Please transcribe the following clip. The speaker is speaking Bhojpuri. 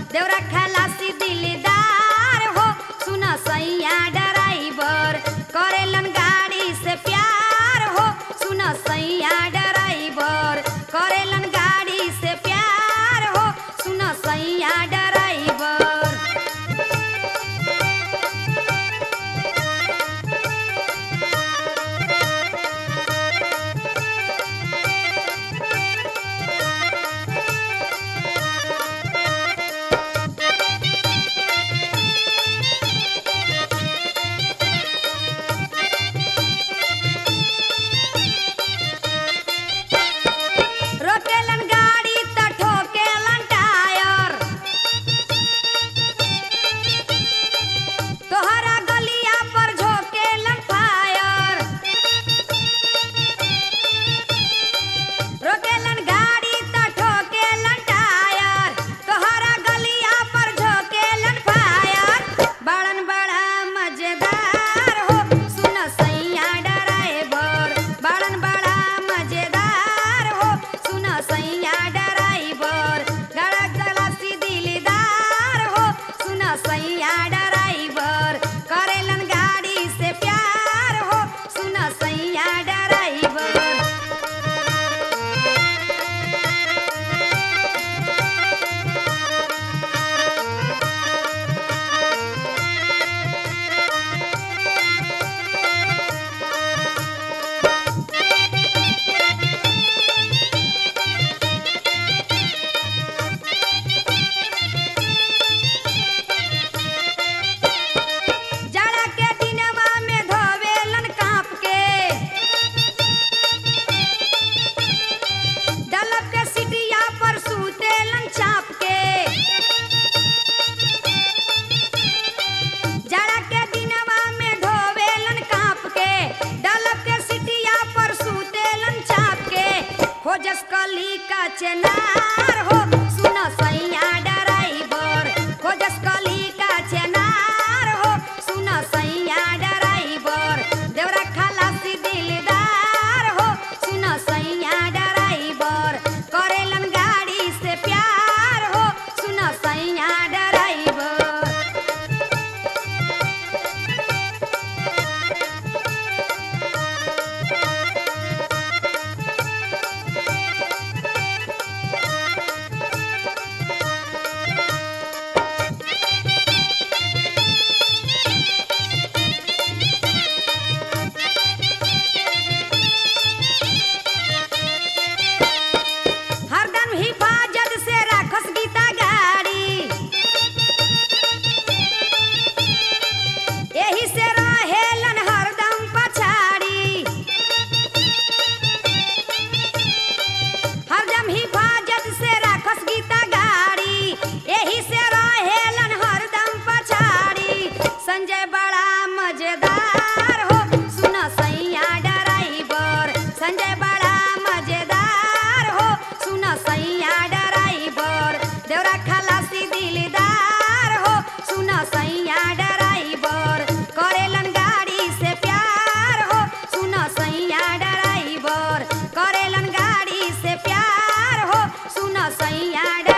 देवरा खलासी दिलदार हो सुन सैया ड्राइवर करेलन गाड़ी से प्यार हो सुन सैया ड्राइवर करेलन गाड़ी से प्यार हो सुन सैया ड्राइवर रोकेलन गाड़ी त ठोकेलन टायर तोहरा गलिया पर झोकेलन फायर रोकेलन गाड़ी त ठोकेलन टायर तोहरा गलिया पर झोकेलन फायर बड़न बड़ा मजेदार हो सुन सैया ड्राइवर बड़न बड़ा मजेदार हो सुन सैया ड्राइवर गड़क गलासी दिलदार हो सुन सैया ड्राइवर करेलन गाड़ी से प्यार हो सुन सैया ड्राइवर जाड़ा के दिनवा में धोवेलन कांप के डलब के सिटिया पर सूतेलन चाप के जाड़ा के दिनवा में धोवेलन कांप के डलब के सिटिया पर सूतेलन चाप के खोजस कली का चेनार हो सुन सैया ड्राइवर खोजस कली का चेनार हो सुन सैया ड्राइवर देवरा खलासी दिलदार हो सुन सैया ड्राइवर करेलन गाड़ी से प्यार हो सुन सैया ड्राइवर हरदम हिफाजत से राखस गीता गाड़ी एही से रहेलन हरदम पछाड़ी हरदम हिफाजत से राखस गीता गाड़ी एही से रहेलन हरदम पछाड़ी संजय बड़ा मजेदार हो सुन सैया ड्राइवर संजय बड़ा मजेदार हो सुन सैया ड्राइवर देवरा खलासी दिलदार हो सुन सैया ड्राइवर करेलन गाड़ी से प्यार हो सुन सैया ड्राइवर करेलन गाड़ी से प्यार हो सुन सैया ड्राइवर